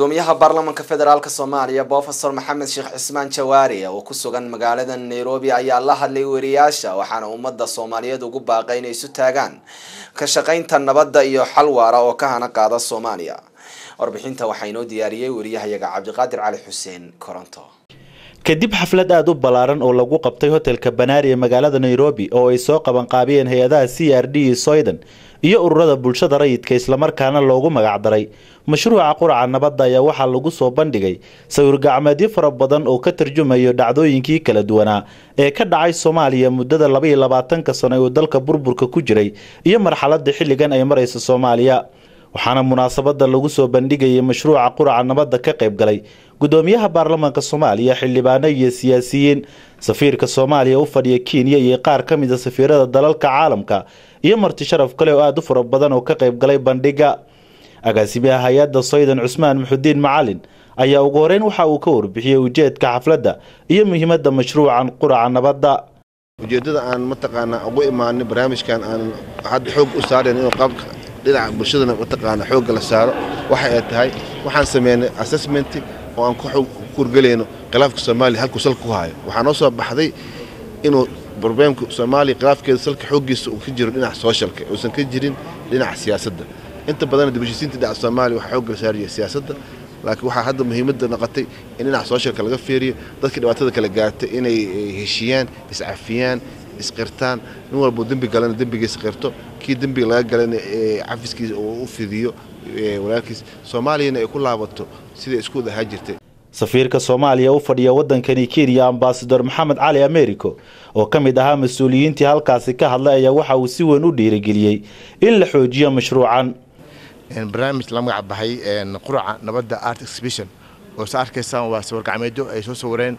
gudoomiyaha baarlamaanka federaalk soomaaliya bofesor maxamed sheekh cismaan jawaari oo ku sugan magaalada nairobi ayaa la hadlay wariyaasha waxaana ummadda soomaaliyeed ugu baaqay inay isu taagaan ka shaqaynta nabadda iyo xal waara oo ka hana qaada soomaaliya warbixinta waxaa inoo diyaariyey wariyahayaga cabdiqaadir cali xuseen koronto kadib xaflad aada u ballaaran oo lagu qabtay hotelka banaari ee magaalada nairobi oo ay soo qabanqaabiyeen hay-adaha c r d iyo soydan iyo ururada bulshada rayidka islamarkaana loogu magacdaray mashruuca quraca nabadda ayaa waxaa lagu soo bandhigay sawir gacmeedyo fara badan oo ka tarjumayo dhacdooyinkii kala duwanaa ee ka dhacay soomaaliya muddada labaiyo labaatanka sano ee uu dalka burburka ku jiray iyo marxaladda xilligan ay maraysa soomaaliya waxaana munaasabada lagu soo bandhigayay mashruuca quraca nabadda ka qayb galay gudoomiyaha baarlamaanka soomaaliya xildhibaano iyo siyaasiyiin safiirka soomaaliya u fadhiya kenya iyo qaar ka mid a safiirada dalalka caalamka iyo marti sharaf kale oo aada u fara badan oo ka qayb galay bandhiga agaasimaha hay-adda soydan cusmaan muxudiin macalin ayaa ugu horeyn waxa uu ka warbixiyey ujeedka xafladda iyo muhiimadda mashruucan quraca nabadda ujeeddada aan mataqaanaa ugu imaanay barnaamijkan aan hadda xoog u saarayn inuu qaabka dhinaca bulshadana mataqaana xoogga la saaro waxa ay tahay waxaan sameynay assessment oo aan ku kurgelayno khilaafka soomaaliya halkuu salka ku hayo waxaa noo soo baxday inuu broblemka soomaaliya khilaafkeeda salka xooggiisa uu ka jiro dhinaca sooshalka uusan ka jirin dhinaca siyaasadda inta badan dibashisiinta dhinaca soomaaliya waxaa xoogga la saaraya siyaasadda laakiin waxaa hadda muhiimadda noqotay in dhinaca sooshalka laga feeriyo dadka dhibaatada kala gaartay inay heshiiyaan iscafiyaan isqirtaan nin walbuu dembi galana dembigiisa qirto kii dembiga laga galana cafiskiisa uu u fidiyo walaalkiis soomaaliyana ay ku laabato siday isku ahaa jirtay safiirka soomaaliya u fadhiya wadankani kenya ambasador maxamed cali americo oo ka mid ahaa mas-uuliyiintii halkaasi ka hadlay ayaa waxa uu si weyn u dhiirigeliyey in la xoojiyo mashruucan barnaamij la magac baxay quraca nabadda art exhibition oo sa arkaysaan waa sawir gacmeedyo ay soo sawireen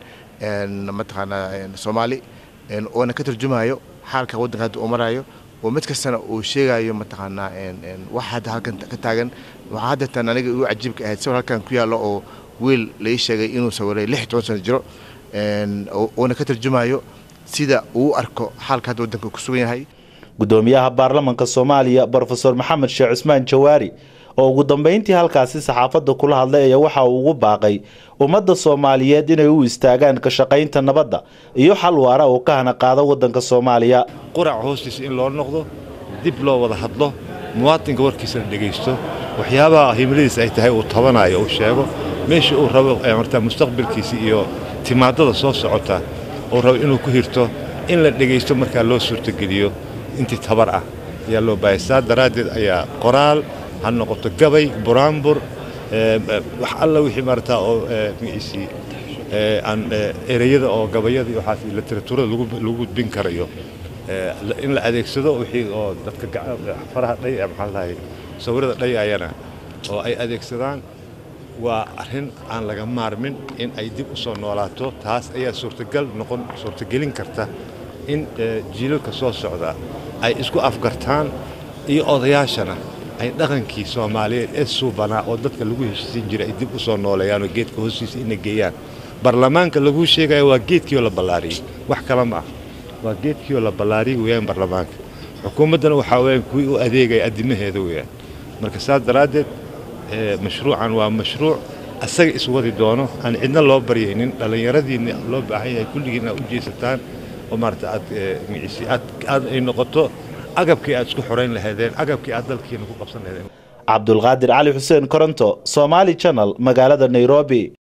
mataqaanaa soomaali oona ka tarjumayo xaalka waddanka hadda uu marayo oo mid kastana uu sheegayo mataqaanaa wax hadda halkan ka taagan waxaa hadda tan aniga igu cajiibka ahayd sawir halkan ku yaallo oo wiil lai sheegay inuu sawiray lix toban sano jiro oona ka tarjumayo sida uu arko xaalka hadda waddanka ku sugan yahay gudoomiyaha baarlamaanka soomaaliya brofesor maxamed sheekh cusmaan jawaari oo ugu dambeyntii halkaasi saxaafadda kula hadlay ayaa waxa uu ugu baaqay ummadda soomaaliyeed inay u istaagaan ka shaqaynta nabadda iyo xal waara oo ka hana qaado waddanka soomaaliya qurac hoostiisa in loo noqdo dib loo wada hadlo muwaatinka warkiisana dhegaysto waxyaabaha himiladiis ay tahay uu tabanayo uu sheego meesha uu rabo martaa mustaqbalkiisa iyo timaadada soo socota uu rabo inuu ku hirto in la dhegaysto markaa loo suurtogeliyo intii tabar ah ayaa loo baahaya saa daraaddeed ayaa qoraal ha noqoto gabay buraanbur wax alla wixii maarata oo magaciisii aan ereyada oo gabayada iyo waxaas literaturada lagu gudbin karayo in la adeegsado wixii oo dadka faraha dhay maxaa lahay sawirada dhayayana oo ay adeegsadaan waa arrin aan laga maarmin in ay dib u soo noolaato taas ayaa suurtagal noqon suurtagelin karta in jiilalka soo socda ay isku afgartaan iyo odayaashana ay dhaqankii soomaaliyeed ee suubanaa oo dadka lagu heshiisin jiray ay dib u soo nooleeyaanoo geedka hoostiisa ina geeyaan baarlamaanka laguu sheegaya waa geedkiioo la ballaariyey wax kale ma ah waa geedkiioo la ballaariyey weeyaan baarlamaanka xukuumaddana waxaa weyaan kuwii u adeegaya addimaheeda weeyaan marka saas daraaddeed mashruucan waa mashruuc asaga iswadi doono aan cidna loo baryaynin dhallinyaradiinna loo baahan yahay kulligiin aad u jeesataan oo maarata aad magiciisi aad aad ay noqoto agabkii aad isku xorayn lahaydeen agabkii aad dalkiina ku qabsan lahaydeen cabdulqaadir cali xuseen koronto somaali channel magaalada nairobi